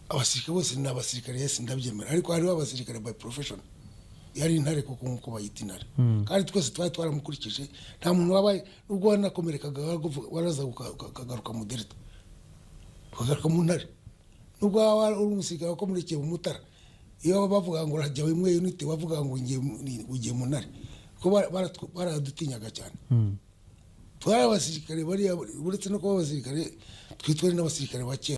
abasirikare bose ni abasirikare yesi ndabyemera ariko hariho abasirikare by profession yari intare kuko nk'uko bayita intare kandi twese twari twaramukurikije nta muntu wabaye nubwo wanakomerekaga waraguvuga- waraza uka- uka- ukagaruka mu delta ukagaruka mu ntare nubwo waba uri umusirikare wakomerekeye mu mutara iyo bavuga ngo urajya imwe unite bavuga ngo ngiye mu- ni- ugiye mu ntare kuko bara- baratw- baradutinyaga cyane twari abasirikare bariya uretse no kuba abasirikare twitwari n'abasirikare ba kera